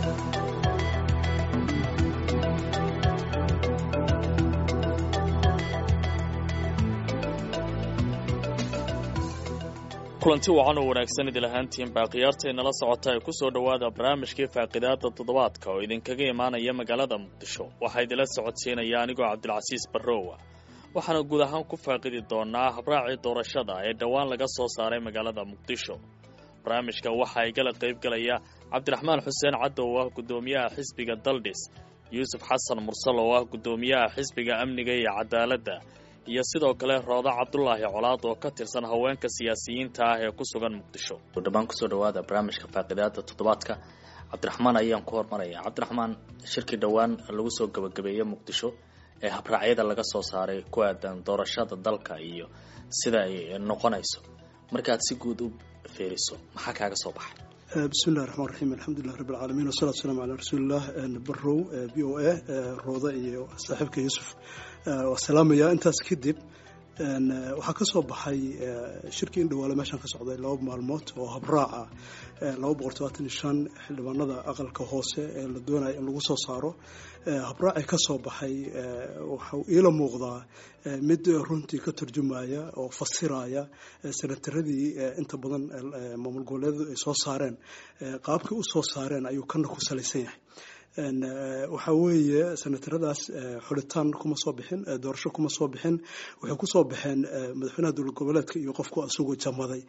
kulanti wacan oo wanaagsan idil ahaantiin baa khiyaartaynala socota ee ku soo dhowaada barnaamijkii faaqidaada toddobaadka oo idinkaga imaanaya magaalada muqdisho waxaa idinla socodsiinaya anigoo cabdilcasiis barrowa waxaana guud ahaan ku faaqidi doonaa habraacii doorashada ee dhowaan laga soo saaray magaalada muqdisho barnaamijka waxaa igala qaybgalaya cabdiraxmaan xuseen caddo oo ah guddoomiyaha xisbiga daldhis yuusuf xasan mursal oo ah guddoomiyaha xisbiga amniga iyo cadaaladda iyo sidoo kale rooda cabdulaahi colaad oo ka tirsan haweenka siyaasiyiinta ah ee ku sugan muqdisho dhammaan kusoo dhawaada barnaamijka faaqidaada toddobaadka cabdiraxmaan ayaan ku hormaraya cabdiraxmaan shirkii dhowaan lagu soo gabagabeeyey muqdisho ee habraacyada laga soo saaray ku aadan doorashada dalka iyo sida ay noqonayso markaad si guud u fiiriso maxaa kaaga soo baxay bismi illahi raxmaan raxiim alxamdulilah rabbi alcaalamiin wasalatu waslamu calaa rasuuliillah barrow v o a rooda iyo saaxiibka yuusuf waa salaamaya intaas kadib waxaa ka soo baxay shirkii in dhawaale meeshaan ka socday laba maalmood oo habraaca laba boqol todobaatan iyo shan xildhibaanada aqalka hoose ee la doonaya in lagu soo saaro habraacii ka soo baxay waxau iila muuqdaa mid runtii ka turjumaya oo fasiraya senataradii inta badan maamul goboleedu ay soo saareen qaabkii u soo saareen ayuu kana ku salaysan yahay waxaa weeye senataradaas xulitaan kuma soo bixin doorasho kuma soo bixin waxay kusoo baxeen madaxweynaha dowlad goboleedka iyo qofku isagoo jamaday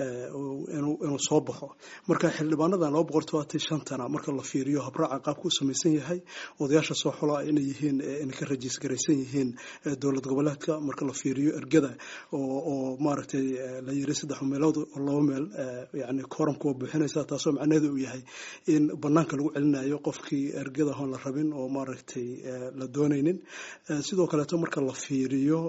inuu soo baxo marka xildhibaanadan laba boqol todobaatan shantana marka la fiiriyo habraaca qaabka u samaysan yahay odayaasha soo xolaa inay yihiin inay ka rajiis garaysan yihiin dowlad goboleedka marka la fiiriyo ergada oo maaragtay la yiri saddex meelood oo laba meel yani kooramka waa buuxinaysa taasoo macnaheedu uu yahay in banaanka lagu celinayo qofkii ergada hoon la rabin oo maaragtay la doonaynin sidoo kaleeto marka la fiiriyo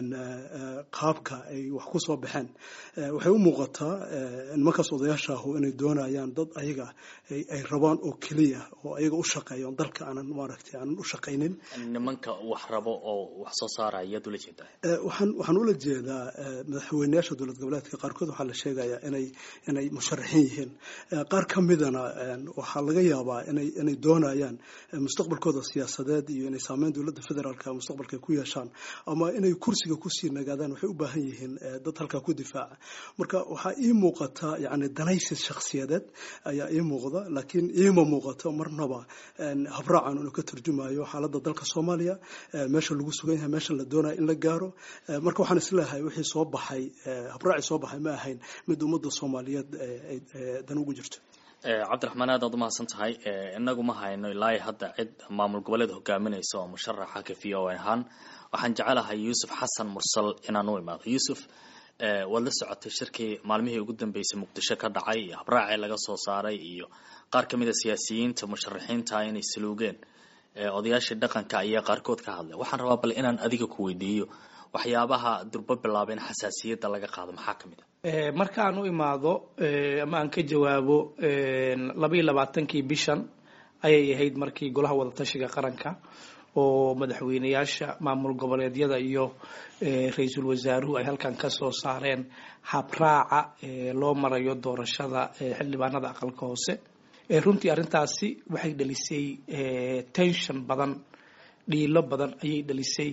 qaabka ay wax ku soo baxeen waxay u muuqataa nimankaas odayaasha ahu inay doonayaan dad ayaga ay rabaan oo keliya oo ayaga u shaqeeya dalka aanan maaragtay aanan u shaqaynin nimanka wax rabo oo wax soo saaraya ayaad ula jeedaa waxaan waxaan ula jeedaa madaxweyneyaasha dowlad goboleedka qaarkood waxaa la sheegayaa inay inay musharaxiin yihiin qaar ka midana waxaa laga yaabaa inay inay doonayaan mustaqbalkooda siyaasadeed iyo inay saameyn dowladda federaalka mustaqbalka ku yeeshaan ama inay kursiga kusii nagaadaan waxay u baahan yihiin dad halkaa ku difaaca marka waxaa ii muuqata yani danaysi shakhsiyadeed ayaa ii muuqda laakiin iima muuqato marnaba habraacan inuu ka turjumayo xaaladda dalka soomaaliya meesha lagu sugan yahay meesha la doonaya in la gaaro marka waxaan isleeyahay wixii soo baxay habraacii soo baxay ma ahayn mid ummadda soomaaliyeed dan ugu jirto cabdiraxmaan aad aad umahadsan tahay inagu ma hayno ilaa hadda cid maamul goboleed hogaaminaysa oo musharaxa ka v o ahaan waxaan jecelahay yuusuf xasan mursal inaan u imaado yuusuf waad la socotay shirkii maalmihii ugu dambeysay muqdisho ka dhacay iyo habraacii laga soo saaray iyo qaar ka mid a siyaasiyiinta musharaxiinta inay saluugeen odayaashii dhaqanka ayaa qaarkood ka hadlay waxaan rabaa bal inaan adiga ku weydiiyo waxyaabaha durbo bilaaba in xasaasiyadda laga qaado maxaa ka mid a markaan u imaado ama aan ka jawaabo labaiyo labaatankii bishan ayay ahayd markii golaha wadatashiga qaranka oo madaxweyneyaasha maamul goboleedyada iyo ra-iisul wasaaruhu ay halkan ka soo saareen habraaca loo marayo doorashada xildhibaanada aqalka hoose runtii arrintaasi waxay dhalisay tension badan dhiilo badan ayay dhalisay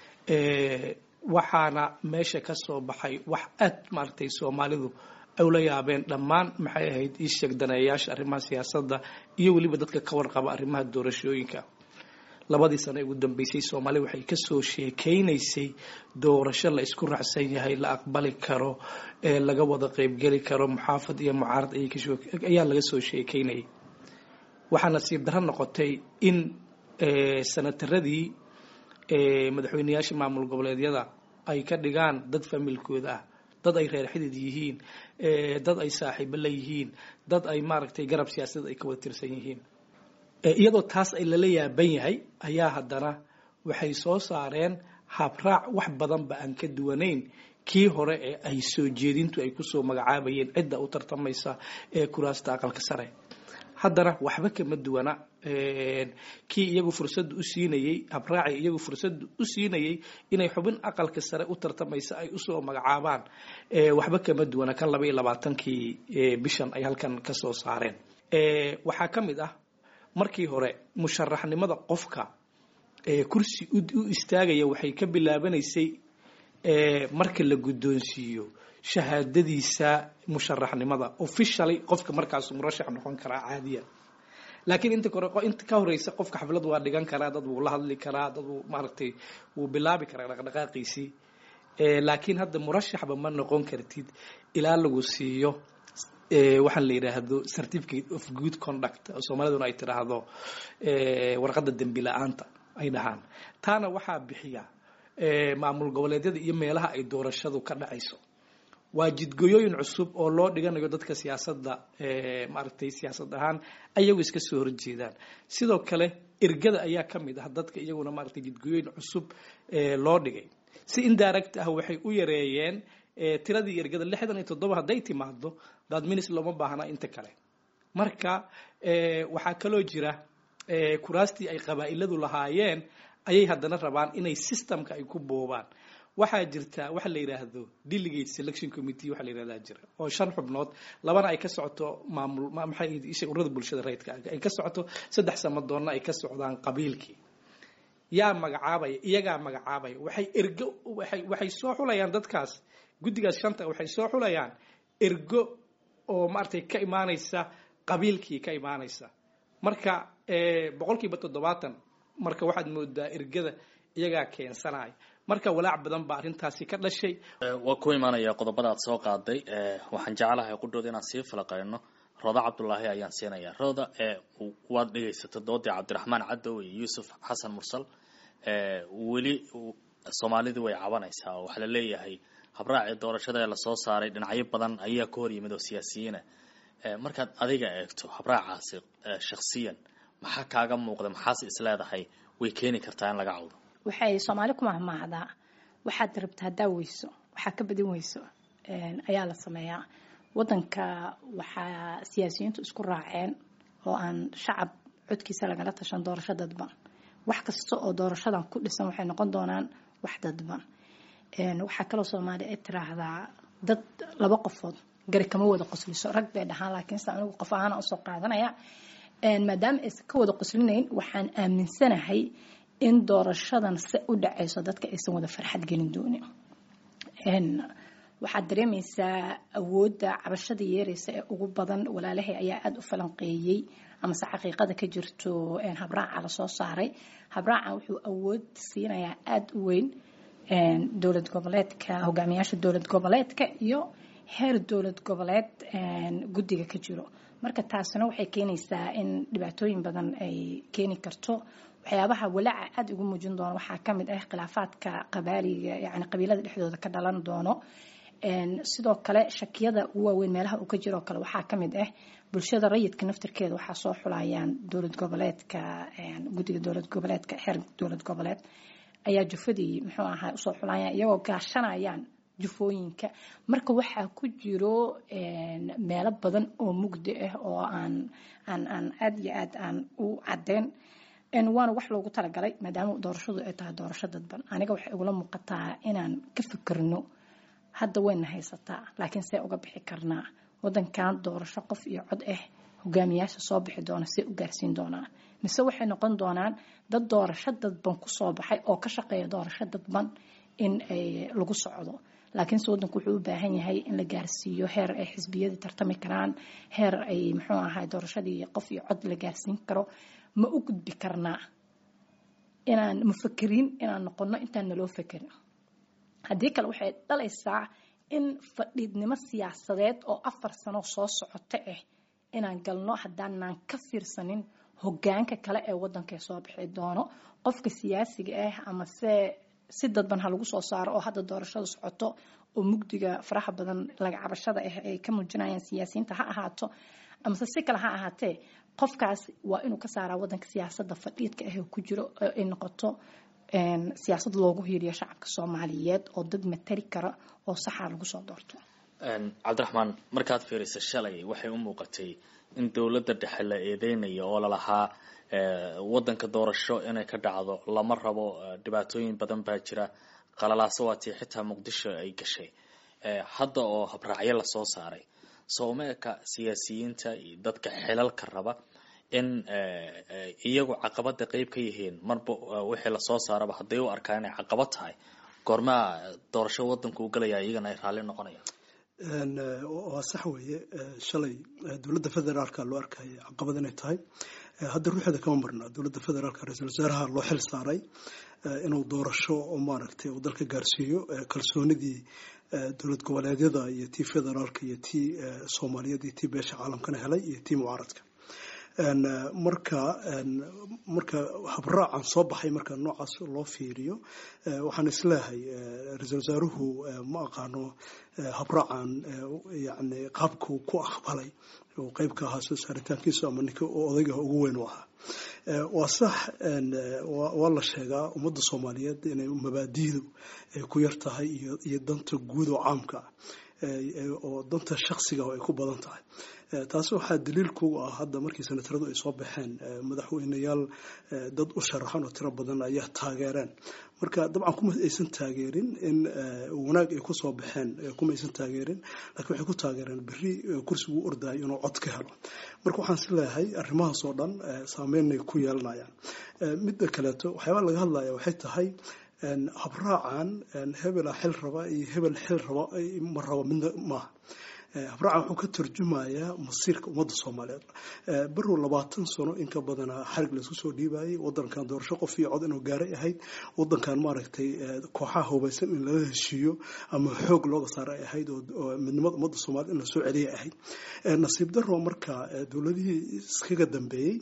waxaana meesha ka soo baxay wax aad maaragtay soomaalidu ay ula yaabeen dhammaan maxay ahayd ii sheeg daneeyayaasha arrimaha siyaasadda iyo weliba dadka ka warqaba arrimaha doorashooyinka labadii sano ee ugu dambeysay soomaaliya waxay kasoo sheekeynaysay doorasho la isku raacsan yahay la aqbali karo ee laga wada qeybgeli karo muxaafad iyo mucaarad ayaa laga soo sheekeynayay waxaa nasiib darro noqotay in sanataradii madaxweyneyaasha maamul goboleedyada ay ka dhigaan dad familkooda ah dad ay reer xidid yihiin dad ay saaxiibo la yihiin dad ay maaragtay garab siyaasadeed ay ka wada tirsan yihiin iyadoo taas ay lala yaaban yahay ayaa haddana waxay soo saareen habraac wax badanba aan ka duwanayn kii hore ee ay soo jeedintu ay kusoo magacaabayeen cidda u tartamaysa ee kuraasta aqalka sare haddana waxba kama duwana kii iyagu fursada u siinayey habraaci iyagu fursada u siinayey inay xubin aqalka sare u tartamaysa ay usoo magacaabaan waxba kama duwana kan laba iyo labaatankii bishan ay halkan kasoo saareen waxaa ka mid ah markii hore musharaxnimada qofka kursi u istaagaya waxay ka bilaabanaysay marka la guddoonsiiyo shahaadadiisa musharaxnimada officially qofka markaas murashax noqon karaa caadiya laakiin inta kore inta ka horeysa qofka xaflad waa dhigan karaa dad wuu la hadli karaa dad wuu maaragtay wuu bilaabi karaa dhaqdhaqaaqiisii laakiin hadda murashaxba ma noqon kartid ilaa lagu siiyo waxaan la yidhaahdo certificate of good conduct oo soomaaliduna ay tidhaahdo warqadda dembi la-aanta ay dhahaan taana waxaa bixiya maamul goboleedyada iyo meelaha ay doorashadu ka dhacayso waa jidgoyooyin cusub oo loo dhiganayo dadka siyaasadda maaragtay siyaasad ahaan ayagu iska soo horjeedaan sidoo kale ergada ayaa ka mid ah dadka iyaguna maaragtay jidgoyooyin cusub loo dhigay si indirect ah waxay u yareeyeen tiradii ergada lixdan iyo toddoba hadday timaado dadminis looma baahna inta kale marka waxaa kaloo jira kuraastii ay qabaa'iladu lahaayeen ayay haddana rabaan inay systemka ay ku boobaan waxaa jirta waxa la yidhaahdo delegate selection committee waxa la yidhahdaa jira oo shan xubnood labana ay ka socoto maamul maxay isha ururada bulshada rayidka ay ka socoto saddex samadoonna ay ka socdaan qabiilkii yaa magacaabaya iyagaa magacaabaya waxay ergo waxay waxay soo xulayaan dadkaas guddigaas shanta waxay soo xulayaan ergo oo maaragtay ka imaanaysa qabiilkii ka imaanaysa marka boqolkiiba toddobaatan marka waxaad moodaa ergada iyagaa keensanaya marka walaac badan baa arrintaasi ka dhashay waa ku imaanaya qodobada aad soo qaaday waxaan jeclahay qudhooda inaan sii falaqeyno rooda cabdulaahi ayaan siinayaa rooda waad dhegaysata doodii cabdiraxmaan cadow iyo yuusuf xasan mursal weli soomaalidu way cabanaysaa oo waxaa la leeyahay habraacii doorashada ee lasoo saaray dhinacyo badan ayaa ka hor yimid oo siyaasiyiina markaad adiga eegto habraacaasi shaksiyan maxaa kaaga muuqda maxaase isleedahay way keeni kartaa in laga cawdo waxay soomaali ku mahmaahdaa waxaad rabta haddaa weyso waxaa ka badin weyso ayaa la sameeyaa wadanka waxaa siyaasiyiintu isku raaceen oo aan shacab codkiisa lagala tashan doorasho dadban wax kasta oo doorashadan ku dhisan waxay noqon doonaan wax dadban waxaa kaloo soomaaliya ay tiraahdaa dad laba qofood gari kama wada qosliso rag bay dhahaan laakiinse anigu qof ahaan usoo qaadanaya maadaama aysan ka wada qoslinayn waxaan aaminsanahay in doorashadan se u dhacayso dadka aysan wada farxad gelin doonin waxaad dareemaysaa awoodda cabashada yeeraysa ee ugu badan walaalahay ayaa aada u falanqeeyey amase xaqiiqada ka jirto habraaca lasoo saaray habraacan wuxuu awood siinayaa aada u weyn dowlad goboleedka hogaamiyaasha dowlad goboleedka iyo heer dowlad goboleed guddiga ka jiro marka taasina waxay keenaysaa in dhibaatooyin badan ay keeni karto waxyaabaha walaaca aada ugu muujin doono waxaa kamid ah khilaafaadka qabaaliga yani qabiilada dhexdooda ka dhalan doono sidoo kale shakiyada ugu waaweyn meelaha uu ka jiroo kale waxaa kamid ah bulshada rayidka naftirkeeda waxaa soo xulayaan dowlad goboleedka guddiga dowlad goboleedka xeer dowlad goboleed ayaa jufadii muxuu ahaa usoo xulayaan iyagoo gaashanayaan jufooyinka marka waxaa ku jiro meelo badan oo mugdi ah oo aan aan aan aada iyo aad aan u cadeyn waana wax loogu talagalay maadaama doorashadu ay tahay doorasho dadban aniga waxay igula muuqataa inaan ka fikirno hadda wayna haysataa laakiin see uga bixi karnaa wadankan doorasho qof iyo cod ah hogaamiyaasha soo bixi doona see u gaarsiin doonaa mise waxay noqon doonaan dad doorasho dadban kusoo baxay oo ka shaqeeya doorasho dadban in ay lagu socdo laakiinse wadanku wuxuu u baahan yahay in la gaarsiiyo heer ay xisbiyadii tartami karaan heer ay muxuu ahay doorashadii qof iyo cod la gaarsiin karo ma u gudbi karnaa inaan mufakeriin inaan noqono intaan naloo fakerin haddii kale waxay dhalaysaa in fadhiidnimo siyaasadeed oo afar sano soo socota ah inaan galno haddaanaan ka fiirsanin hogaanka kale ee wadanka soo bixi doono qofka siyaasiga ah ama se si dadban ha lagu soo saaro oo hadda doorashada socoto oo mugdiga faraha badan laga cabashada ah ay ka muujinayaan siyaasiyiinta ha ahaato amase si kale ha ahaatee qofkaas waa inuu ka saaraa wadanka siyaasada fadhiidka ah ku jiro ay noqoto siyaasad loogu hiiriyo shacabka soomaaliyeed oo dad matari kara oo saxaa lagu soo doorto cabdiraxmaan markaad fiirisa shalay waxay u muuqatay in dowladda dhexe la eedeynayo oo lalahaa wadanka doorasho inay ka dhacdo lama rabo dhibaatooyin badan baa jira qalalaaso waatii xitaa muqdisho ay gashay hadda oo habraacyo lasoo saaray soomeeka siyaasiyiinta iyo dadka xilalka raba in iyagu caqabada qeyb ka yihiin marba wixii lasoo saaraba hadday u arkaa inay caqabad tahay goormaa doorasho wadanku u galaya iyagana ay raalli noqonayaan waa sax weeye shalay dowladda federaalka loo arkaya caqabad inay tahay hadda ruuxeeda kama marna dowladda federaalka ra-iisul wasaaraha loo xil saaray inuu doorasho maaragtay uu dalka gaarsiiyo kalsoonidii dowlad goboleedyada iyo tii federaalka iyo tii soomaaliyeed iyo tii beesha caalamkana helay iyo tii mucaaradka marka marka habraacan soo baxay marka noocaas loo fiiriyo waxaan isleehay ra-iisul wasaaruhu ma aqaano habraacan yani qaabkuu ku aqbalay uu qeyb ka ahaa soo saaritaankiisu ama ninka odayga ugu weyn u ahaa waa sax waa la sheegaa ummadda soomaaliyeed inay mabaadidu ay ku yar tahay iyo danta guud oo caamka oo danta shaksiga ay ku badan tahay taas waxaa daliilku ah hadda markii senataradu ay soo baxeen madaxweyneyaal dad u sharaxan oo tiro badan ayaa taageereen marka dabcan kuma aysan taageerin in wanaag ay kusoo baxeen kuma aysan taageerin lakiin waxay ku taageereen beri kursigu ordayo inuu cod ka helo marka waxaan is leeyahay arrimahaas oo dhan saameynay ku yeelanayaan midda kaleeto waxyaabaa laga hadlaya waxay tahay habraacan hebela xil raba iyo hebel xil raba ma rabo midna maaha habraacan wuxuu ka turjumayaa masiirka ummadda soomaaliyeed barow labaatan sano in ka badanaa xarig laisku soo dhiibayay wadankan doorasho qof iyo cod inuu gaaray ahayd wadankan maaragtay kooxaha hubaysan in lala heshiiyo ama xoog looga saara ay ahayd oo midnimada ummadda soomaaliyed in la soo celiya ahayd nasiib daro marka dowladihii iskaga dambeeyey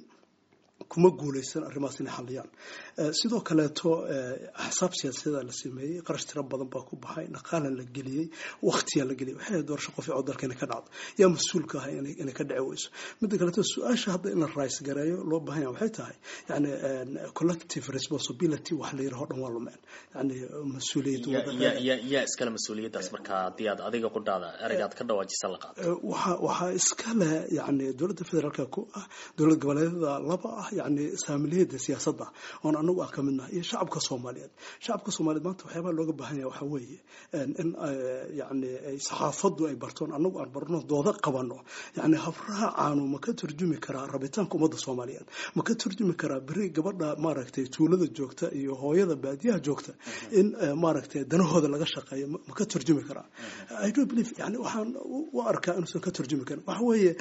kuma guuleysan arrimahaas inay xalliyaan sidoo kaleeto axsaab siyaasiyada la sameeyey qarash tiro badan baa ku baxay dhaqaalan la geliyey waktiyaa la geliyay waxay doorasho qof cod dalka inay ka dhacdo yaa mas-uulka ah inay ka dhici weyso midda kaleeto su-aasha hadda in la rays gareeyo loo baahan yaha waxay tahay yani collective responsibility wax la yiraho dhan waa lumeen yani mas-uuliyad yaa iskale mas-uuliyaddaas marka haddii aad adiga qudhaada ereygaad ka dhawaajisa la qaato waxa waxaa iskale yani dowladda federaalka ku ah dowlad goboleedyada laba ah yani saamiliyada siyaasadda oon anagu ah ka midnahay iyo shacabka soomaaliyeed shacabka soomaaliyeed maanta waxyaabaha looga baahan yahay waxaa weeye in yani saxaafaddu ay bartoon anagu aan barno dooda qabano yani habraacaanu ma ka turjumi karaa rabitaanka ummadda soomaaliyeed ma ka turjumi karaa beri gabadha maaragtay tuulada joogta iyo hooyada baadiyaha joogta in maaragtay danahooda laga shaqeeyo ma ka turjumi karaa i don't believe yani waxaan u arkaa inuusan ka turjumi karin waxa weeye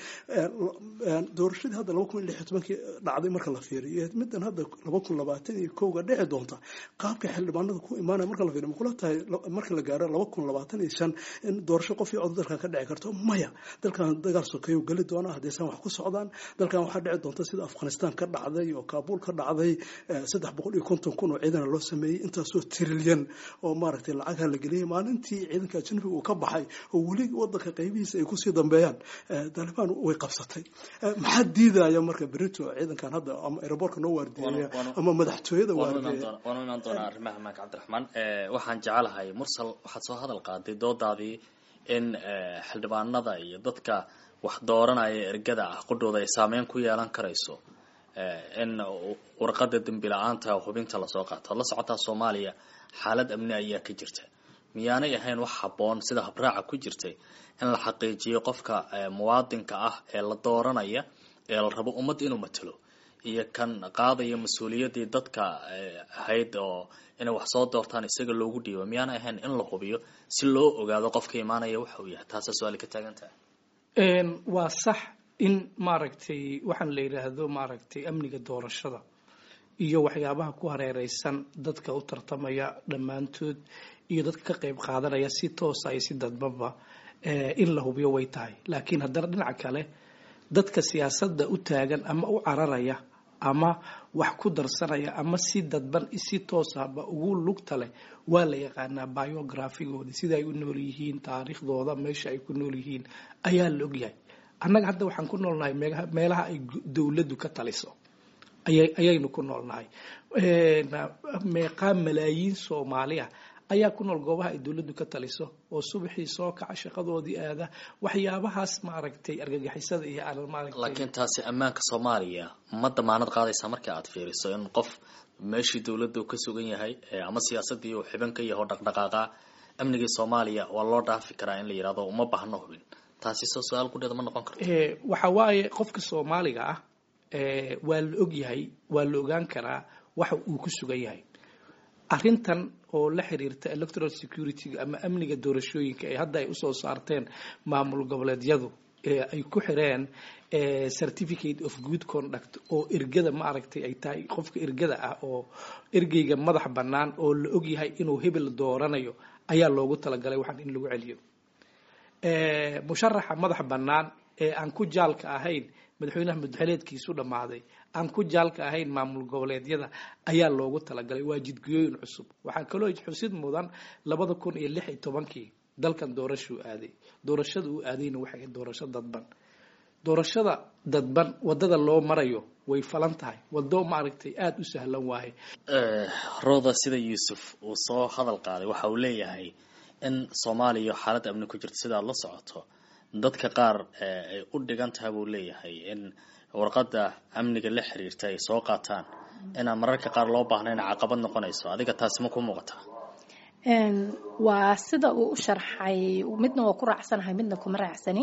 doorashadii hadda laba kun iyo lix iyo tobankii dhacday marka la fiiriyo middan hadda laba kun labaatan iyo kowga dhici doonta qaabka xildhibaanada ku imaanaya marka la fiiriyo makula tahay marka la gaaro laba kun labaatan iyo shan in doorasho qof iyo cod dalkan ka dhici karto maya dalkan dagaal sokeeyu geli doona haddaysan wax ku socdaan dalkan waxaa dhici doonta sida afghanistan ka dhacday oo kaabul ka dhacday saddex boqol iyo konton kun oo ciidana loo sameeyey intaasoo trilyan oo maaragtay lacagha la geliyay maalintii ciidanka ajnabiga uu ka baxay oo weli wadanka qaybihiisa ay kusii dambeeyaan taalibaan way qabsatay maxaa diidaya marka berito ciidankan hadda ama aerobortka noo waardiyeeya ama madaxtooyada waardiyeeya waanu imaan doonaa arrimaha maanka cabdiraxmaan waxaan jecelahay mursal waxaad soo hadal qaaday doodaadii in xildhibaanada iyo dadka wax dooranaya ergada ah qudhooda ay saameyn ku yeelan karayso in warqada dembi la-aanta hubinta lasoo qaato ad la socotaa soomaaliya xaalad amni ayaa ka jirta miyaanay ahayn wax habboon sida habraaca ku jirtay in la xaqiijiyo qofka muwaadinka ah ee la dooranaya ee la rabo ummadda inuu matalo iyo kan qaadaya mas-uuliyaddii dadka ahayd oo inay wax soo doortaan isaga loogu dhiibo miyaanay ahayn in la hubiyo si loo ogaado qofka imaanaya waxa uu yahay taasa su-aali ka taagan tahay waa sax in maaragtay waxaan la yidhaahdo maaragtay amniga doorashada iyo waxyaabaha ku hareereysan dadka u tartamaya dhammaantood iyo dadka ka qayb qaadanaya si toosa iyo si dadbaba in la hubiyo way tahay laakiin haddana dhinaca kale dadka siyaasadda u taagan ama u cararaya ama wax ku darsanaya ama si dadban si toosaba ugu lugta leh waa la yaqaanaa biografigooda sida ay u nool yihiin taariikhdooda meesha ay ku nool yihiin ayaa la ogyahay annaga hadda waxaan ku noolnahay meelaha ay dowladdu ka taliso ayaynu ku noolnahay meeqaa malaayiin soomaaliya ayaa ku nool goobaha ay dowladdu ka taliso oo subaxii soo kaca shaqadoodii aada waxyaabahaas maaragtay argagixisada iyo laakiin taasi ammaanka soomaaliya ma damaanad qaadaysaa marka aad fiiriso in qof meeshii dowladda ka sugan yahay ama siyaasadii uu xiban ka yaho dhaqdhaqaaqa amnigii soomaaliya waa loo dhaafi karaa in la yidhahdo uma baahno hubin taasi soo su-aal kudheeda ma noqon karto waxa waaye qofka soomaaliga ah waa la ogyahay waa la ogaan karaa waxa uu ku sugan yahay arrintan oo la xiriirta electoral security ama amniga doorashooyinka ee hadda ay usoo saarteen maamul goboleedyadu ee ay ku xireen certificate of good conduct oo ergada ma aragtay ay tahay qofka ergada ah oo ergeyga madax bannaan oo la ogyahay inuu hebel dooranayo ayaa loogu talagalay waxaan in lagu celiyo musharaxa madax bannaan ee aan ku jaalka ahayn madaxweynaha madaxweyneedkiisu dhammaaday aan ku jaalka ahayn maamul goboleedyada ayaa loogu talagalay waa jidgooyin cusub waxaa kaloo xusid mudan labada kun iyo lix iyo tobankii dalkan doorashuu aaday doorashada uu aadayna waxay doorasho dadban doorashada dadban wadada loo marayo way falan tahay wado maaragtay aada u sahlan waaye rooda sida yuusuf uu soo hadal qaaday waxa uu leeyahay in soomaaliya xaalad amni ku jirto sidaad la socoto dadka qaar ay u dhigan tahay buu leeyahay in warqadda amniga la xiriirta ay soo qaataan inaan mararka qaar loo baahnayn caqabad noqonayso adiga taasi ma ku muuqataa waa sida uu u sharxay midna waa ku raacsanahay midna kuma raacsani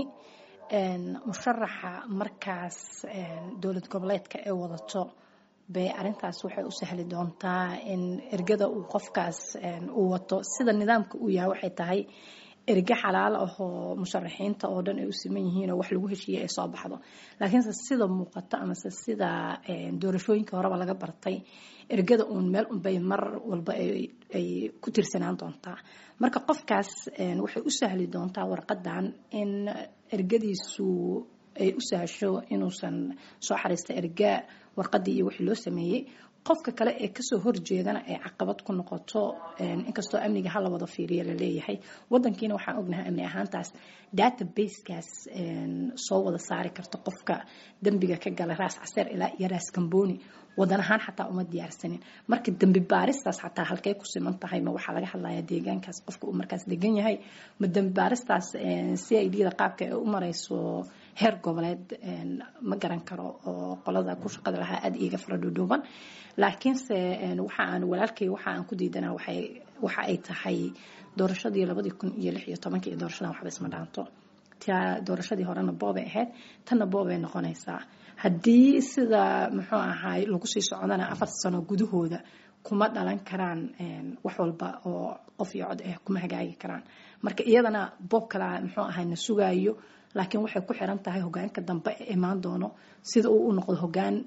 musharaxa markaas dowlad goboleedka ee wadato bay arintaas waxay u sahli doontaa in ergada uu qofkaas uu wato sida nidaamka uu yahay waxay tahay erge xalaal ah oo musharaxiinta oo dhan ay u siman yihiin oo wax lagu heshiiyey ay soo baxdo laakiinse sida muuqato amase sida doorashooyinka horeba laga bartay ergada uun meel unbay mar walba ay ku tirsanaan doontaa marka qofkaas waxay u sahli doontaa warqadan in ergadiisu ay u sahasho inuusan soo xariista erga warqadii iyo wixii loo sameeyey qofka kale ee kasoo horjeedana ay caqabad ku noqoto inkastoo amniga hala wada fiiriya laleeyahay wadankiina waxaan ognahay amni ahaantaas databasekaas soo wada saari karta qofka dembiga ka gala raas caseer ilaa iyo raas kamboni wadan ahaan xataa uma diyaarsanin marka dembi baaristaas xataa halkay ku siman tahay ma waxaa laga hadlayaa deegaankaas qofka uu markaas degan yahay ma dembi baaristaas c i d da qaabka ay u marayso heer goboleed ma garan karo oo qolada ku shaqada lahaa aada iiga fara dhuudhuuban laakiinse waxa aan walaalkay waxa aan ku diidanaa waxay waxa ay tahay doorashadii labadii kun iyo lix iyo tobankii iyo doorashadan waxba isma dhaanto tia doorashadii horena boobay ahayd tanna boobay noqonaysaa haddii sida muxuu ahaay lagu sii socdana afar sano gudahooda kuma dhalan karaan wax walba oo qof iyo cod ah kuma hagaagi karaan marka iyadana boob kala muxuu ahay na sugaayo laakiin waxay ku xiran tahay hogaanka dambe ee imaan doono sida uu u noqdo hogaan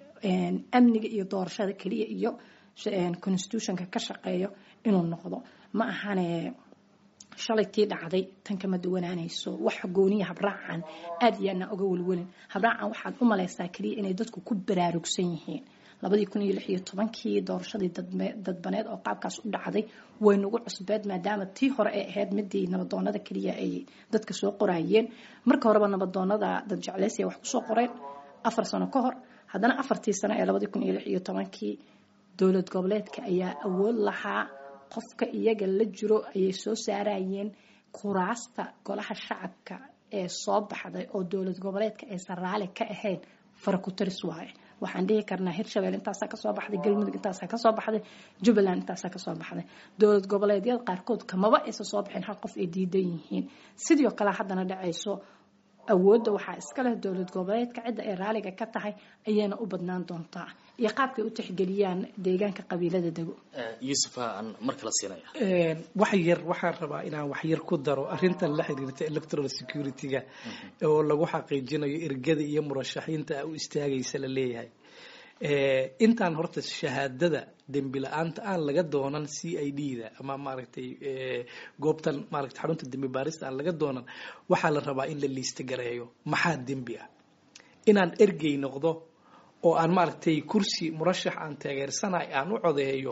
amniga iyo doorashada keliya iyo constitutionka ka shaqeeyo inuu noqdo ma ahane shalay tii dhacday tan kama duwanaanayso wax gooniya habraacan aada iyo aanaa oga welwelin habraacan waxaad u malaysaa keliya inay dadku ku baraarugsan yihiin labadii kun iyo lix iyo tobankii doorashadii dadbaneed oo qaabkaas u dhacday way nagu cusbeed maadaama tii hore ay ahayd midii nabadoonada keliya ay dadka soo qoraayeen marka horeba nabadoonada dad jeclaysiya wax kusoo qoreen afar sano ka hor haddana afartii sano ee labadii kun iyo lix iyo tobankii dowlad goboleedka ayaa awood lahaa qofka iyaga la jiro ayay soo saarayeen kuraasta golaha shacabka ee soo baxday oo dowlad goboleedka aysan raali ka ahayn fara ku taris waaye waxaan dhihi karnaa hirshabelle intaasaa kasoo baxday galmudug intaasaa kasoo baxday jubbaland intaasaa kasoo baxday dowlad goboleedyada qaarkood kamaba aysan soo bixin hal qof ay diidan yihiin sidoo kale haddana dhacayso awoodda waxaa iska leh dowlad goboleedka cidda ay raaliga ka tahay ayayna u badnaan doontaa iyo qaabkay u tixgeliyaan deegaanka qabiilada dego yuusuf aan mar kala siinaya wax yar waxaan rabaa inaan wax yar ku daro arrintan la xiriirta electoral security-ga oo lagu xaqiijinayo ergada iyo murashaxiinta u istaagaysa la leeyahay intaan horta shahaadada dembi la-aanta aan laga doonan c i d da ama maaragtay goobtan maaragtay xarunta dembi baarista aan laga doonan waxaa la rabaa in la liista gareeyo maxaa dembi ah inaan ergey noqdo oo aan maaragtay kursi murashax aan taageersanahay aan u codeeyo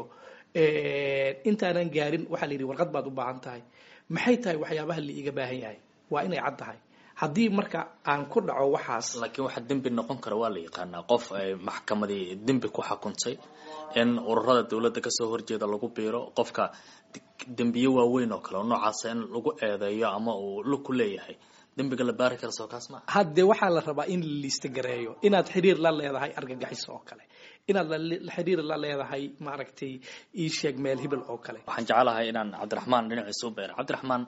intaanan gaarin waxaa la yidhi warqad baad u baahan tahay maxay tahay waxyaabaha la iiga baahan yahay waa inay cad tahay haddii marka aan ku dhaco waxaas laakiin waxaa dembi noqon kara waa la yaqaanaa qof ay maxkamadii dembi ku xukuntay in ururada dowladda kasoo horjeeda lagu biiro qofka dembiye waaweyn oo kale oo noocaasa in lagu eedeeyo ama uu lug ku leeyahay dembiga la baari kara soo kaas maa haddee waxaa la rabaa in la liista gareeyo inaad xiriir la leedahay argagixis oo kale inaad xiriir la leedahay maaragtay ii sheeg meel hibil oo kale waxaan jecelahay inaan cabdiraxmaan dhinaciisa u beero cabdiraxmaan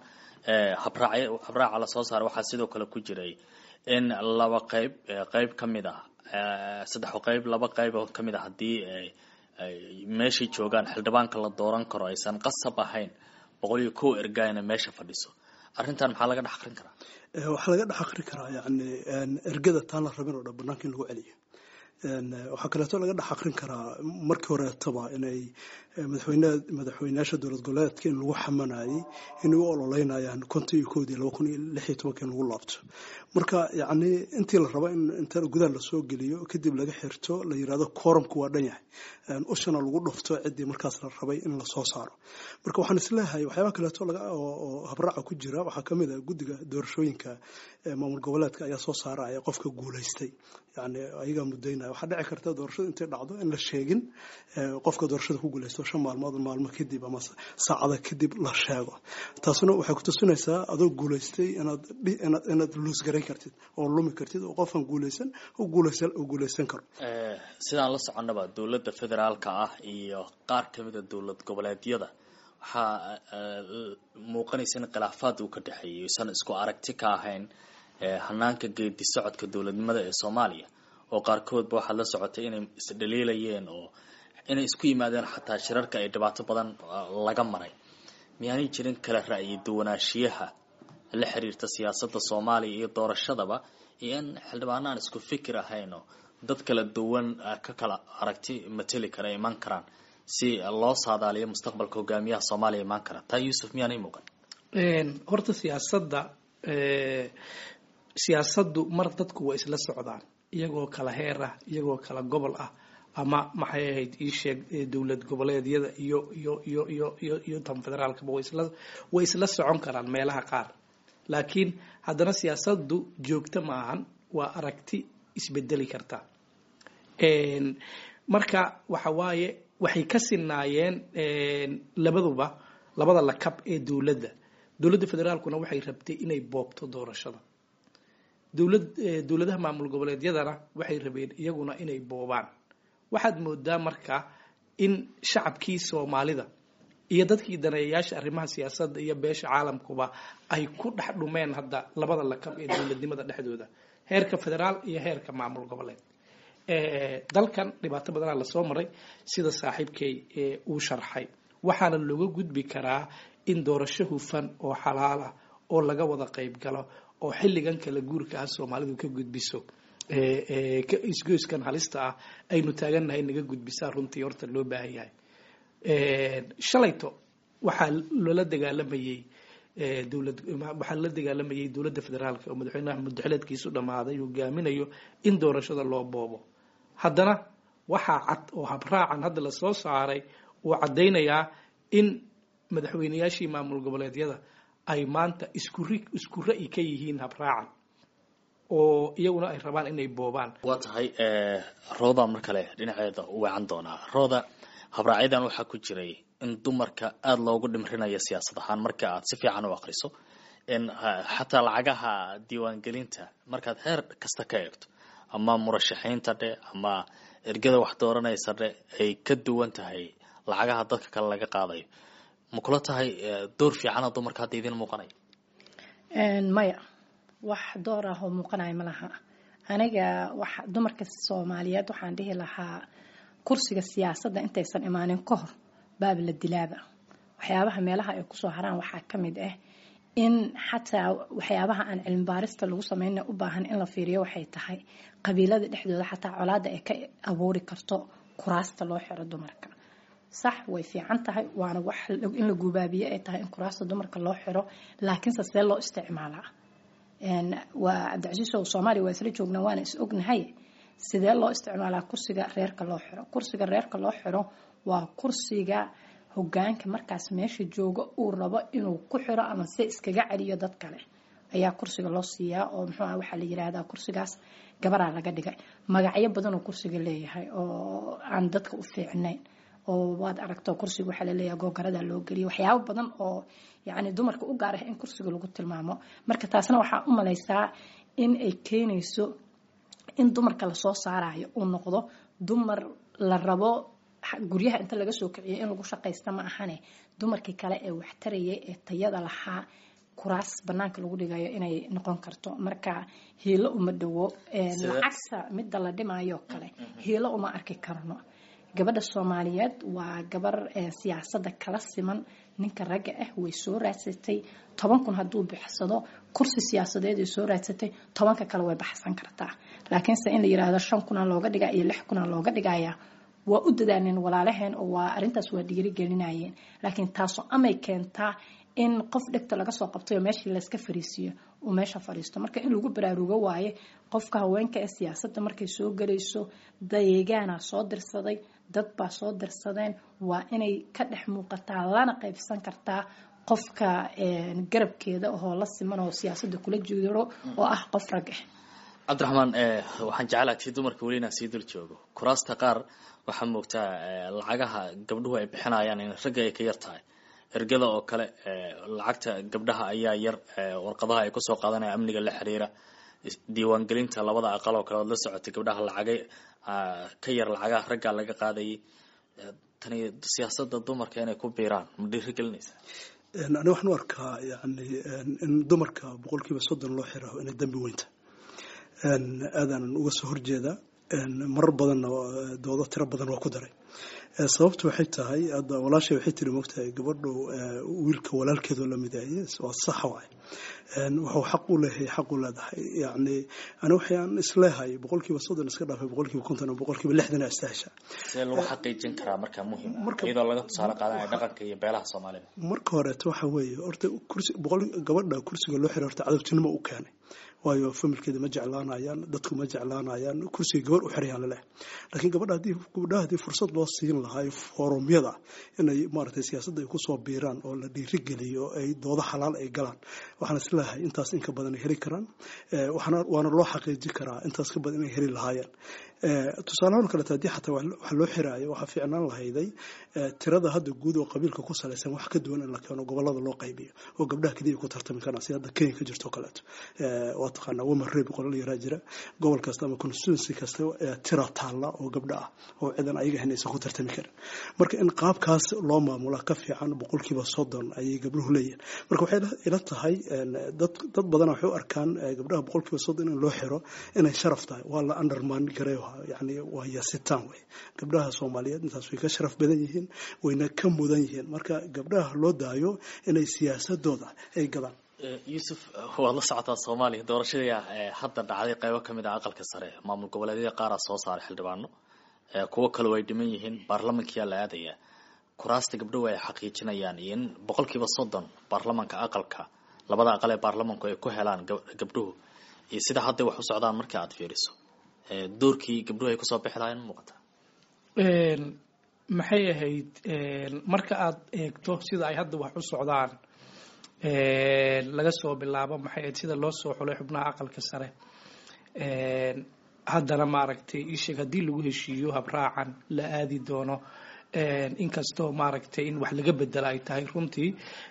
habraac habraaca lasoo saaray waxaa sidoo kale ku jiray in laba qayb qayb ka mid ah saddex qayb laba qayb oo kamid a haddii meeshay joogaan xildhibaanka la dooran karo aysan qasab ahayn boqol iyo kow ergaana meesha fadhiso arrintan maxaa laga dhex aqrin karaa waxaa laga dhex aqri karaa yani ergada taan la rabin oo dhan banaanka in lagu celiyo waxaa kaleeto laga dhex aqrin karaa markii horeetaba inay madaxweyne madaxweyneyaasha dowlad goboleedka in lagu xamanayay inay u ololeynayaan konton iyo koodii laba kun iyo lix iyo tobanka in lagu laabto marka yacni intii la rabo in inta gudaha lasoo geliyo kadib laga xirto la yirahdo koorumku waa dhan yahay ushana lagu dhufto ciddii markaas la rabay in lasoo saaro marka waxaan isleeyahay waxyaabaha kaleeto oo habraaca ku jira waxaa kamid ah guddiga doorashooyinka maamul goboleedka ayaa soo saaraya qofka guulaystay yani ayagaa mudaynaya waxaa dhici karta doorashada intay dhacdo in la sheegin qofka doorashada ku guulaysto shan maalmood maalmo kadib ama saacada kadib la sheego taasuna waxay kutusinaysaa adoo guulaystay inaad luusgarayn kartid oo lumi kartid oo qofkan guulaysan u guulaysan karo sidaan la soconaba dowladda federaalka ah iyo qaar kamida dowlad goboleedyada waxaa muuqanaysa in khilaafaad uu ka dhexeeyay isan isku aragti ka ahayn hanaanka geedi socodka dowladnimada ee soomaaliya oo qaarkoodba waxaad la socotay inay isdhaliilayeen oo inay isku yimaadeen xataa shirarka ay dhibaato badan laga maray miyaanay jirin kala ra'yi duwanaanshiyaha la xiriirta siyaasadda soomaaliya iyo doorashadaba iyo in xildhibaano aan isku fikir ahayn oo dad kala duwan ka kala aragti mateli kara iman karaan si loo saadaaliyo mustaqbalka hogaamiyaha soomaaliya imaan kara taa yuusuf miyaanay muuqan horta siyaasadda siyaasaddu mar dadku waa isla socdaan iyagoo kala heer ah iyagoo kala gobol ah ama maxay ahayd ii sheeg dowlad goboleedyada iyo iyo iyo iyo iyo iyo tan federaalkaba way isla way isla socon karaan meelaha qaar laakiin haddana siyaasaddu joogto maahan waa aragti isbedeli karta marka waxa waaye waxay ka sinaayeen labaduba labada lakab ee dowladda dowladda federaalkuna waxay rabtay inay boobto doorashada dowlad dowladaha maamul goboleedyadana waxay rabeen iyaguna inay boobaan waxaad moodaa marka in shacabkii soomaalida iyo dadkii daneeyayaasha arrimaha siyaasadda iyo beesha caalamkuba ay ku dhex dhumeen hadda labada lakab ee dowladnimada dhexdooda heerka federaal iyo heerka maamul goboleed dalkan dhibaato badanaa lasoo maray sida saaxiibkay uu sharxay waxaana looga gudbi karaa in doorasho hufan oo xalaal ah oo laga wada qayb galo oo xilligan kala guurka ah soomaalidu ka gudbiso isgoyskan halista ah aynu taagannahay naga gudbisaa runtii horta loo baahan yahay shalayto waxaa loola dagaalamayey dowlad waxaa la dagaalamayay dowladda federaalka oo madaxweynaha muddaxileedkiisu dhammaaday hogaaminayo in doorashada loo boobo haddana waxaa cad oo habraacan hadda lasoo saaray uu caddaynayaa in madaxweyneyaashii maamul goboleedyada ay maanta isku ri isku ra'yi ka yihiin habraacan oo iyaguna ay rabaan inay boobaan waa tahay rooda mar kale dhinaceeda u weecan doonaa rooda habraacyadan waxaa ku jiray in dumarka aada loogu dhimrinayo siyaasad ahaan marka aad si fiican u aqriso in xataa lacagaha diiwaangelinta markaad heer kasta ka eegto ama murashaxiinta dhe ama ergada wax dooranaysa dhe ay ka duwan tahay lacagaha dadka kale laga qaadayo ma kula tahay door fiicana dumarka hadda idiin muuqanaya maya wax door ah oo muuqanaya ma laha aniga wax dumarka soomaaliyeed waxaan dhihi lahaa kursiga siyaasadda intaysan imaanin ka hor baab la dilaaba waxyaabaha meelaha ay kusoo haraan waxaa ka mid ah in xataa waxyaabaha aan cilmi baarista lagu sameyna u baahan in la fiiriyo waxay tahay qabiilada dhexdooda xataa colaada ay ka abuuri karto kuraasta loo xiro dumarka sax way fiican tahay waana wax in la gubaabiye ay tahay in kuraasta dumarka loo xiro laakiinse see loo isticmaalaa waa cabdicasiisow soomaaliya waa isla joognaa waana is ognahay sidee loo isticmaalaa kursiga reerka loo xiro kursiga reerka loo xiro waa kursiga hogaanka markaas meesha jooga uu rabo inuu ku xiro ama se iskaga celiyo dad kale ayaa kursiga loo siiyaa oo muxuu ah waxaa la yiraahdaa kursigaas gabaraa laga dhigay magacyo badanoo kursiga leeyahay oo aan dadka u fiicnayn oo waad aragto kursiga waxaa laleeyahay googarada loo geliyo waxyaabo badan oo yacni dumarka u gaar ah in kursiga lagu tilmaamo marka taasna waxaa u malaysaa in ay keenayso in dumarka lasoo saarayo uu noqdo dumar la rabo guryaha inta laga soo kiciyo in lagu shaqaysta ma ahane dumarkii kale ee waxtarayay ee tayada lahaa kuraas banaanka lagu dhigayo inay noqon karto marka hiilo uma dhowo lacagta midda la dhimayo kale hiilo uma arki karno gabadha soomaaliyeed waa gabar siyaasada kala siman ninka ragga ah way soo raadsatay toban kun hadduu bixsado kursi siyaasadeed ay soo raadsatay tobanka kale way baxsan kartaa laakiinse in la yiraahdo shan kuna looga dhiga iyo lix kuna looga dhigaya waa u dadaalneen walaalaheen oo waa arintaas waa dhiirigelinayeen laakiin taaso amay keentaa in qof dhegta laga soo qabtay oo meeshii layska fariisiiyo uu meesha fadhiisto marka in lagu baraarugo waaye qofka haweenka ee siyaasadda markay soo galayso deegaana soo dirsaday dad baa soo dirsadeen waa inay ka dhex muuqataa lana qaybsan kartaa qofka garabkeeda oo la siman oo siyaasadda kula jiro oo ah qof rag ah cabdiraxmaan waxaan jeclaa tii dumarka weli inaan sii dul joogo kuraasta qaar waxaa moogtaa lacagaha gabdhuhu ay bixinayaan in ragga ay ka yar tahay ergada oo kale lacagta gabdhaha ayaa yar warqadaha ay kusoo qaadanaya amniga la xiriira diiwaangelinta labada aqal oo kale ood la socotay gabdhaha lacagay ka yar lacagaha raggaa laga qaadayay tani siyaasada dumarka inay ku biiraan ma dhiirigelinaysa ani waxaan u arkaa yani in dumarka boqolkiiba soddon loo xiraho inay dambi weynta aadaanan uga soo horjeedaa marar badanna doodo tiro badan waa ku daray sababtu waxay tahay hadda walaashay waxay tiri mogtahay gabadhu wiilka walaalkeedoo la midaayay waa sax waay wuxuu xaq u leeyahay xaq u leedahay yani ani waxaan isleehay boqolkiiba soddon iska dhaafay boqolkiiba konton oo boqolkiiba lixdan aa istaasha see lagu xaqiijin karaa markaa muhim iyadoo laga tusaale qaadanaya dhaqanka iyo beelaha soomaalida marka horeeto waxa weeye horta kursi boqol gabadha kursiga loo xiray horta cadowtinimo u keenay waayo familkeeda ma jeclaanayaan dadku ma jeclaanayaan kursiga gabar u xirayaan laleh laakiin gabadha haddii gabdhaha haddii fursad loo siin lahaa foorumyada inay maaragtay siyaasadda ay kusoo biiraan oo la dhiirigeliyo ay doodo xalaal ay galaan waxaan isleeyahay intaas inka badan ay heli karaan waxaana waana loo xaqiijin karaa intaas ka badan inay heli lahaayeen tusaalahaan kaleeto haddii xataa wax loo xiraayo waxaa fiicnaan lahayday tirada hadda guud oo qabiilka ku salaysan wax ka duwan in la keeno gobolada loo qaybiyo oo gabdhaha keliya ku tartami karaan si hadda kenya ka jirto kaleeto waa taqaanaa woman rabe qolal yaraa jira gobol kasta ama constituency kasta tira taalla oo gabdha ah oo cidan ayaga ahayn aysan ku tartami karin marka in qaabkaas loo maamula ka fiican boqolkiiba soddon ayay gabdhuhu leeyihin marka waxay ila tahay dad dad badana waxay u arkaan gabdhaha boqolkiiba soddon in loo xiro inay sharaf tahay waa la underman gareeyo yani waa yasitaan wey gabdhaha soomaaliyeed intaas way ka sharaf badan yihiin wayna ka mudan yihiin marka gabdhaha loo daayo inay siyaasadooda ay gadaan yuusuf waad la socotaa soomaaliya doorashadii hadda dhacday qaybo ka mid ah aqalka sare maamul goboleedyada qaaraa soo saaray xildhibaano kuwo kaleo ay dhiman yihiin baarlamankiyaa la aadaya kuraasta gabdhahu ay xaqiijinayaan iyo in boqolkiiba soddon baarlamanka aqalka labada aqal ee baarlamanku ay ku helaan gabdhuhu iyo sida hadday wax u socdaan marka aad fiiriso doorkii gabdhuhu ay kusoo bixi lahayn muuqata maxay ahayd marka aad eegto sida ay hadda wax u socdaan laga soo bilaabo maxay ahayd sida loo soo xulay xubnaha aqalka sare haddana maaragtay isheeg haddii lagu heshiiyo habraacan la aadi doono inkastoo maaragtay in wax laga bedela ay tahay runtii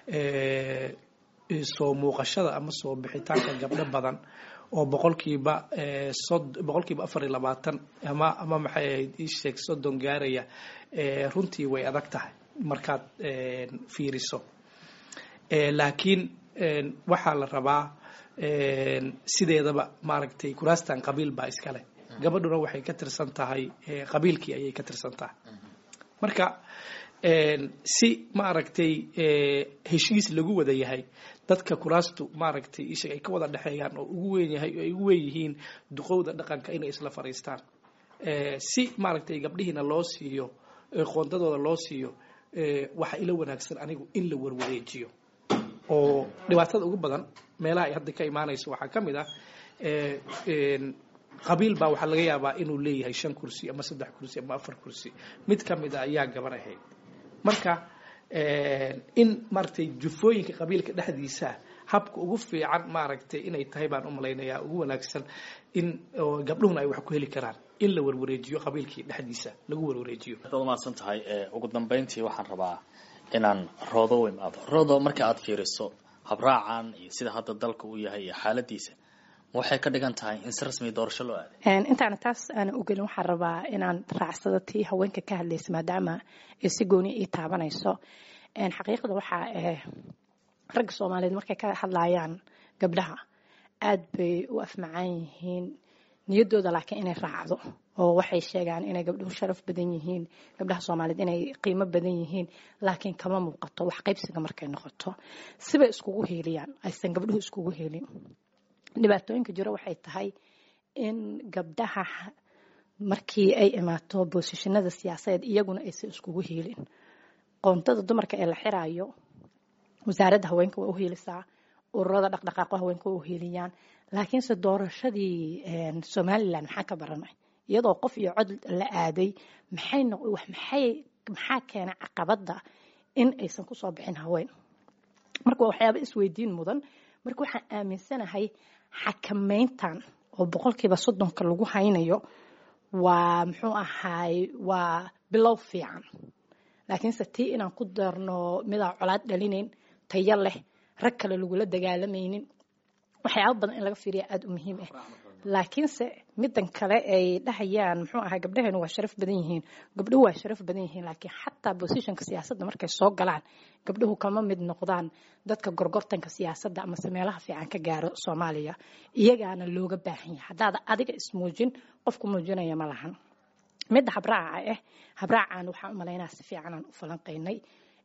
soo muuqashada ama soo bixitaanka gabdho badan oo boqolkiiba boqolkiiba afar iyo labaatan ama ama maxay ahayd isheeg soddon gaaraya runtii way adag tahay markaad fiiriso laakiin waxaa la rabaa sideedaba maaragtay kuraastan qabiil baa iskale gabadhuna waxay ka tirsan tahay qabiilkii ayay ka tirsan tahay marka si maaragtay heshiis lagu wada yahay dadka kuraastu maaragtay ishag ay ka wada dhexeeyaan oo ugu weyn yahay ay ugu weyn yihiin duqowda dhaqanka inay isla fadhiistaan si maaragtay gabdhihiina loo siiyo qoondadooda loo siiyo waxa ila wanaagsan anigu in la warwareejiyo oo dhibaatada ugu badan meelaha ay hadda ka imaanayso waxaa ka mid ah qabiil baa waxaa laga yaabaa inuu leeyahay shan kursi ama saddex kursi ama afar kursi mid ka mid a ayaa gabar ahayd marka in maaragtay jufooyinka qabiilka dhexdiisa habka ugu fiican maaragtay inay tahay baan u malaynayaa ugu wanaagsan in gabdhuhuna ay wax ku heli karaan in la warwareejiyo qabiilkii dhexdiisa lagu warwareejiyo waad umahadsan tahay ugu dambeyntii waxaan rabaa inaan roodo u imaado roodo marka aad fiiriso habraacan iyo sida hadda dalka uu yahay iyo xaaladiisa waxay ka dhigan tahay in si rasmi doorasho loo aaday intaana taas aanan ogelin waxaan rabaa inaan raacsado tii haweenka ka hadlaysa maadaama ay si gooni ii taabanayso xaqiiqda waxaa ragga soomaaliyeed markay ka hadlayaan gabdhaha aada bay u afmacaan yihiin niyaddooda laakiin inay raacdo oo waxay sheegaan inay gabdhuhu sharaf badan yihiin gabdhaha soomaaliyeed inay qiimo badan yihiin laakiin kama muuqato wax qaybsiga markay noqoto sibay iskugu heeliyaan aysan gabdhuhu iskugu helin dhibaatooyinka jiro waxay tahay in gabdhaha markii ay imaato boosishinada siyaasadeed iyaguna aysan iskugu heelin qoontada dumarka ee la xiraayo wasaaradda haweenka waa u heelisaa ururada dhaqdhaqaaqo haweenka waa u heeliyaan laakiinse doorashadii somalilan maxaa ka baranay iyadoo qof iyo cod la aaday maxay maxay maxaa keenay caqabadda in aysan kusoo bixin haween marka waa waxyaaba isweydiin mudan marka waxaan aaminsanahay xakameyntan oo boqolkiiba soddonka lagu haynayo waa muxuu ahaay waa bilow fiican laakiinse tii inaan ku darno midaan colaad dhalinayn tayo leh rag kale lagula dagaalamaynin waxyaaba badan in laga fiiriya aada u muhiim ah laakiinse midan kale ay dhahayaan muxuu ahaa gabdhaheenu waa sharaf badan yihiin gabdhuhu waa sharaf badan yihiin laakiin xataa bosishonka siyaasadda markay soo galaan gabdhuhu kama mid noqdaan dadka gorgortanka siyaasadda amase meelaha fiican ka gaaro soomaaliya iyagaana looga baahan yahay haddaada adiga ismuujin qofku muujinaya ma lahan midda habraaca ah habraacan waxaan u malaynaa si fiicanaan u falanqaynay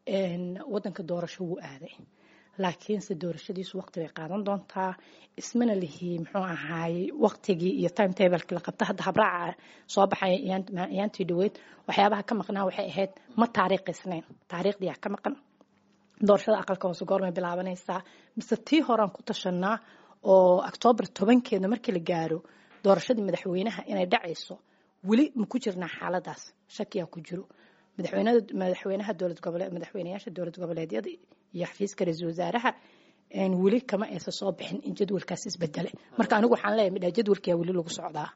wadanka doorasho wuu aaday laakiinse doorashadiisu waqti bay qaadan doontaa ismana lihi muxuu ahaayey waqtigii iyo time tablekii la qabta hadda habraaca soo baxay ayaantii dhaweyd waxyaabaha ka maqnaa waxay ahayd ma taariikhisnayn taariikhdiyaa ka maqan doorashada aqalka hoose goormay bilaabanaysaa mise tii horaan ku tashanaa oo octoobar tobankeeda markii la gaaro doorashadii madaxweynaha inay dhacayso weli ma ku jirnaa xaaladaas shakiyaa ku jiro madaxweynaha dowlad goboleed madaxweynayaasha dowlad goboleedyada iyo xafiiska ra-iisul wasaaraha weli kama aysan soo bixin in jadwalkaas isbedele marka anigu waxaan leeyahay midhaa jadwalkiyaa weli lagu socdaa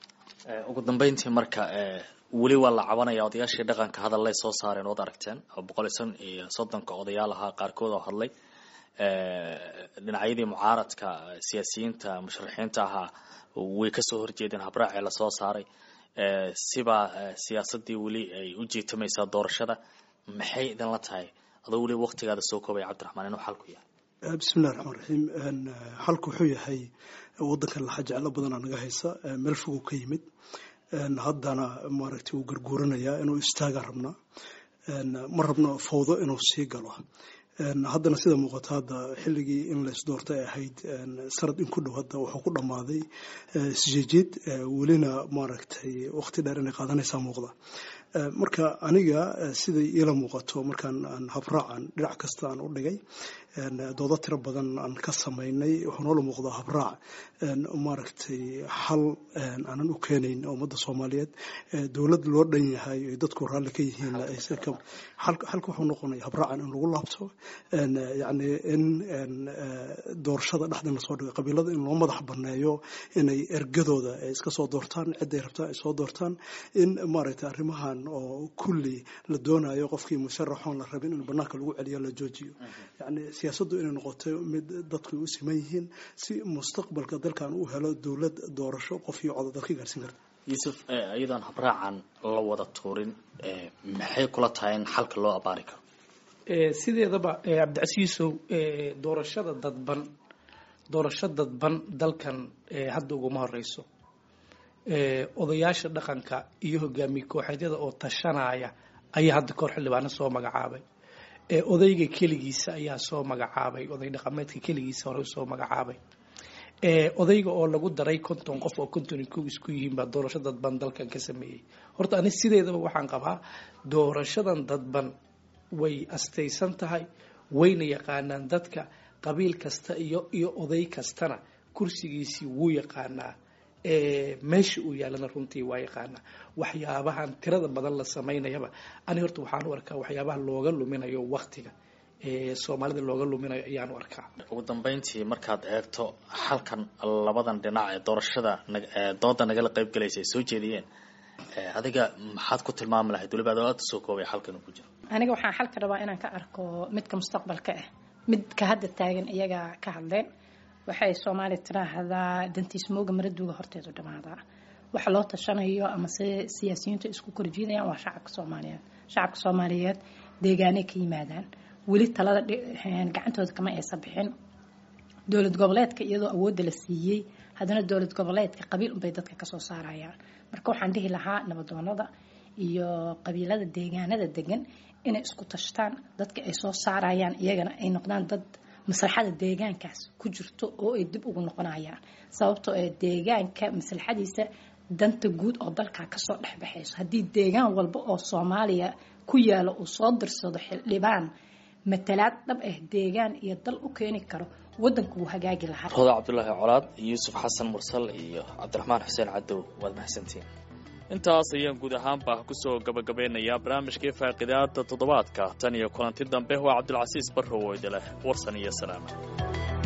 ugu dambeyntii marka weli waa la cabanaya odayaashii dhaqanka hadallay soo saareen ood aragteen oo boqol iyo son iyo soddonka odayaal ahaa qaarkood oo hadlay dhinacyadii mucaaradka siyaasiyiinta musharaxiinta ahaa way kasoo horjeedeen habraacii lasoo saaray sibaa siyaasadii weli ay u jiitamaysaa doorashada maxay idinla tahay adoo weli waktigaada soo koobaya cabdiraxmaan inuu xalku yahay bismillahi raxmaan raxiim xalku wuxuu yahay wadankan laxa jeclo badanaa naga haysa meel foguu ka yimid haddana maaragtay wuu garguuranayaa inuu istaagaan rabnaa ma rabno fawdo inuu sii galo haddana sida muuqata hadda xilligii in lays doorta ay ahayd sanad in ku dhow hadda wuxuu ku dhammaaday isjeejid welina maaragtay waqti dheer inay qaadanaysaa muuqda marka aniga siday iila muuqato markaan aan habraacan dhinac kasta aan u dhigay doodo tiro badan aan ka samaynay wuxuu noola muuqdaa habraac maaragtay xal aanan u keenayn ummadda soomaaliyeed dowlad loo dhan yahay ay dadku raalli ka yihiin xalka wuxuu noqonaya habraacan in lagu laabto yacni in doorashada dhexdan lasoo dhigo qabiilada in loo madax banneeyo inay ergadooda ay iska soo doortaan cidday rabtaan ay soo doortaan in maaragtay arrimahan oo kulli la doonayo qofkii musharaxoon la rabin in banaanka lagu celiyo la joojiyo yacni siyaasaddu inay noqoto mid dadku u siman yihiin si mustaqbalka dalkan uu helo dowlad doorasho qof iyo coda dad ka gaarsiin karta yuusuf iyadoon habraacan la wada tuurin maxay kula tahay in xalka loo abaari karo sideedaba cabdicasiisow doorashada dadban doorasho dadban dalkan hadda uguma horeyso odayaasha dhaqanka iyo hogaamiye kooxeedyada oo tashanaya ayaa hadda kahor xildhibaano soo magacaabay odayga keligiisa ayaa soo magacaabay oday dhaqameedka keligiisa hore soo magacaabay odayga oo lagu daray konton qof oo konton kow isku yihiin baa doorasho dadban dalkan ka sameeyey horta ani sideedaba waxaan qabaa doorashadan dadban way astaysan tahay wayna yaqaanaan dadka qabiil kasta iyo iyo oday kastana kursigiisii wuu yaqaanaa meesha uu yaalana runtii waa yaqaanaa waxyaabahan tirada badan la samaynayaba ani horta waxaan u arkaa waxyaabaha looga luminayo waktiga soomaalida looga luminayo ayaan u arkaa ugu dambeyntii markaad eegto xalkan labadan dhinac ee doorashada dooda nagala qayb galaysa ay soo jeediyeen adiga maxaad ku tilmaami lahayd waliba adoo aada soo koobay xalkan uu ku jiro aniga waxaan xalka rabaa inaan ka arko midka mustaqbalka ah midka hadda taagan iyaga ka hadleen waxay soomaaliya tiraahdaa dantiis mooga maraduuga horteedu dhamaadaa waxa loo tashanayo ama se siyaasiyiintu isku korjiidayaan waa shacabka soomaaliyeed shacabka soomaaliyeed deegaanay ka yimaadaan weli talada gacantooda kama aysan bixin dowlad goboleedka iyadoo awoodda la siiyey haddana dowlad goboleedka qabiil unbay dadka kasoo saarayaan marka waxaan dhihi lahaa nabadoonada iyo qabiilada deegaanada degan inay isku tashtaan dadka ay soo saarayaan iyagana ay noqdaan dad maslaxada deegaankaas ku jirto oo ay dib ugu noqonayaan sababtoo ee deegaanka maslaxadiisa danta guud oo dalka kasoo dhexbaxayso haddii deegaan walba oo soomaaliya ku yaalo uu soo dirsado xildhibaan matalaad dhab ah deegaan iyo dal u keeni karo wadanku wuu hagaagi lahaa roda cabdulaahi colaad yuusuf xasan mursal iyo cabdiraxmaan xuseen cadow waad mahadsantiin intaas ayaan guud ahaanba kusoo gabagabeynayaa barnaamijkii faaqidaada toddobaadka tan iyo kulanti dambe waa cabdilcasiis barrow oo idileh warsan iyo salaama